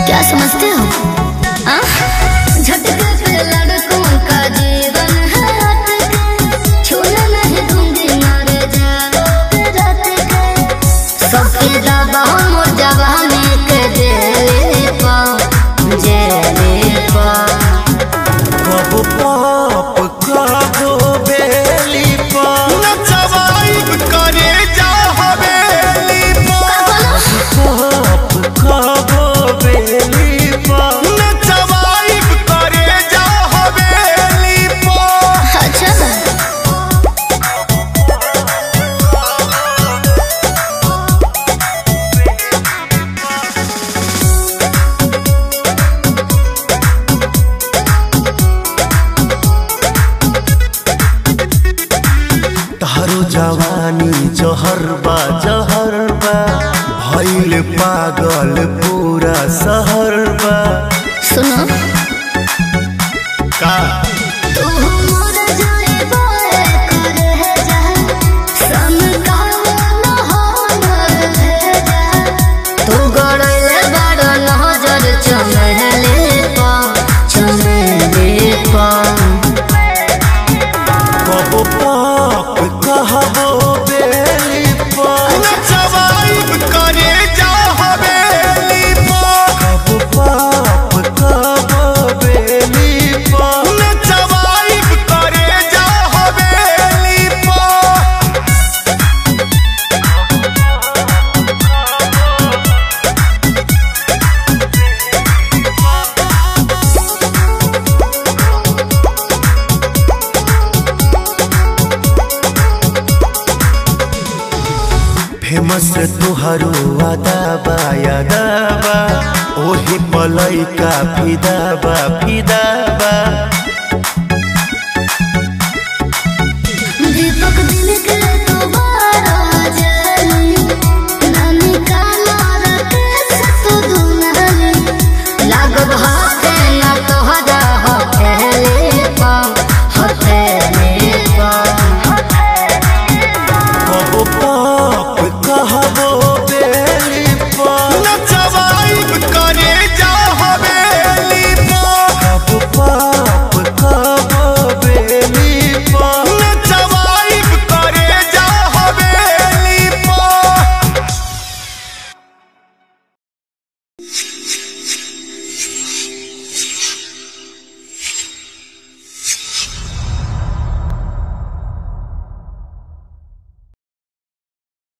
क्या समझते हो हाँ? झटके पे लड़कों का जीवन है अटके छूने नहीं दूंगी मारे जाओगे रात के सबके दबाव मोर जवानी के जेले पा जेले पा कब पाप कबो बेली पर नचवाइब करे जा हवेली पर पाप कबो बेली पर नचवाइब करे जा हवेली पर अच्छा तारो जवानी जहर बा जहर बा भइल पागल पूरा शहर बा सुनो का तू मोर जाए बाए कर है जा सम का न हो मर है जा तू गड़ले बड़ नजर चमेले पा चमेले पा कब पाप कहबो बेली पर नचवाइब करे जा हवेली पर कब पाप कबो बेली पर नचवाइब करे जा हवेली पर फेमस तुहरो अदाबा यादाबा ओही पलैका फिदाबा फिदाबा